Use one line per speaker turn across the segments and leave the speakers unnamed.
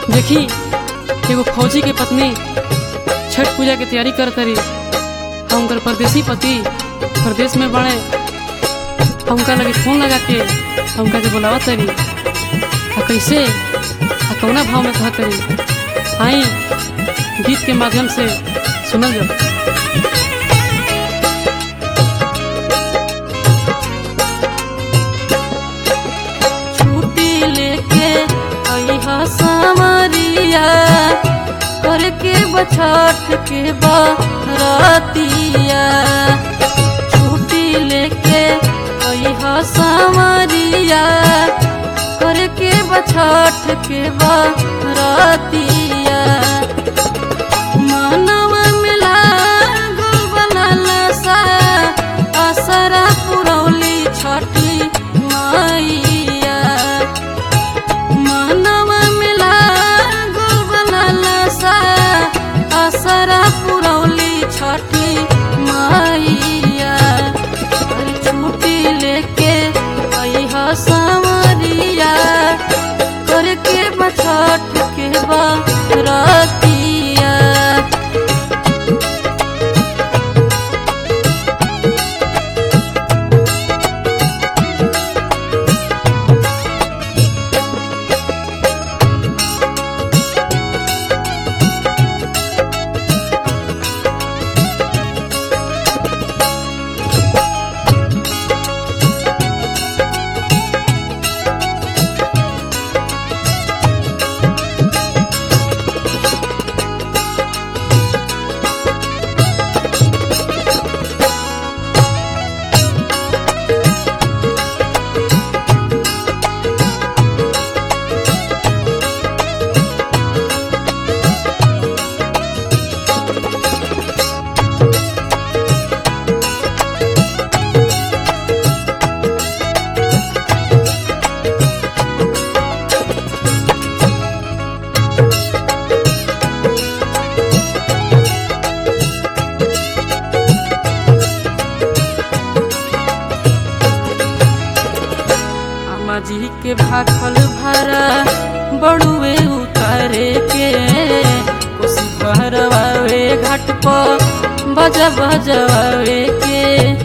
देखी एगो फौजी के पत्नी छठ पूजा के तैयारी कर तरी हम उनकर परदेसी पति प्रदेश में बड़े हमका लगे फोन लगा के हमका के बुलावा तरी आ कैसे आ कौना भाव में कहा तरी आई गीत के माध्यम से सुनल जाओ छुट्टी लेके अइहा सामरिया करके बछठ के बरतिया छुट्टी लेके अइहा सामरिया करके बछठ के बरतिया मानव मिला गुल बनल सा असरा पुरौली छठी मैया मानव मिला गुल बनल सा असरा पुरौली छठी मैया अरे छुट्टी लेके अइहा सामरिया करके बछठ के बरतिया अम्मा जी के भाखल भरा बड़ुए उतारे के कुछ भरवावे घाट पर बजा बजवावे के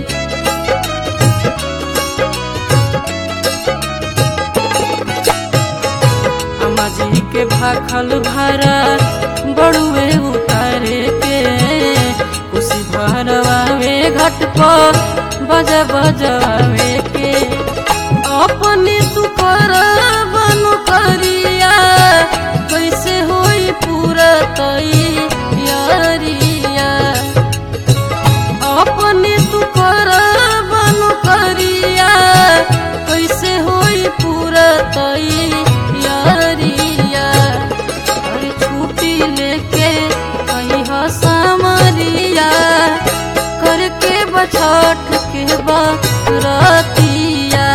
अम्मा जी के भाखल भरा बड़ुए उतारे के कुछ भरवावे घाट पर बजा बजवावे के अपने तू कर बनु करिया कैसे होई पूरा तई यारिया अपने तू कर बनु करिया कैसे होई पूरा तई यारिया अरे छुट्टी लेके अइहा सामरिया करके बछठ के बरतिया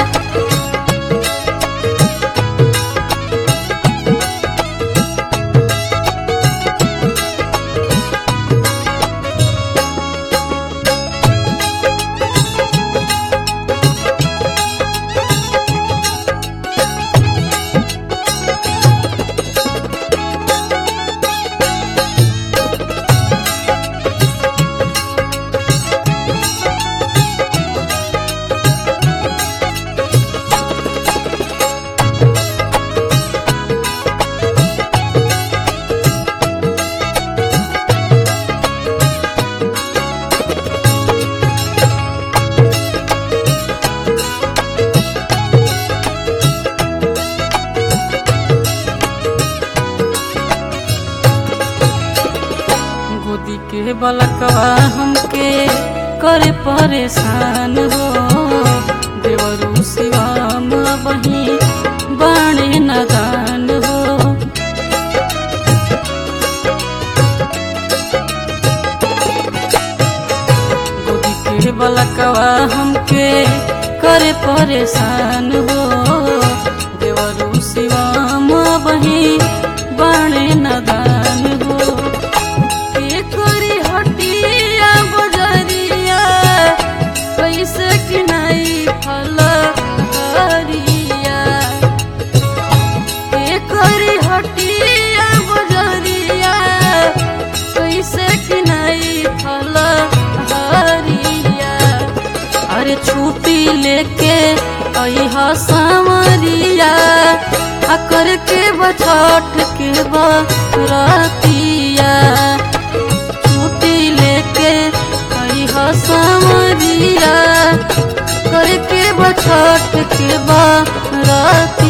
गोदी के बलकवा हमके करे परेशान हो देवरू शिवाम बही बाणे नदान हो गोदी के बलकवा हमके करे परेशान हो देवरू शिवाम बही बाणे नदान हो के करी हटिया बजरिया कैसे किनाई फल हरिया के करी हटिया
छुट्टी लेके अह सामरिया आ करके बछठ के बरतिया छुट्टी लेके अह सामरिया करके बछठ के बरतिया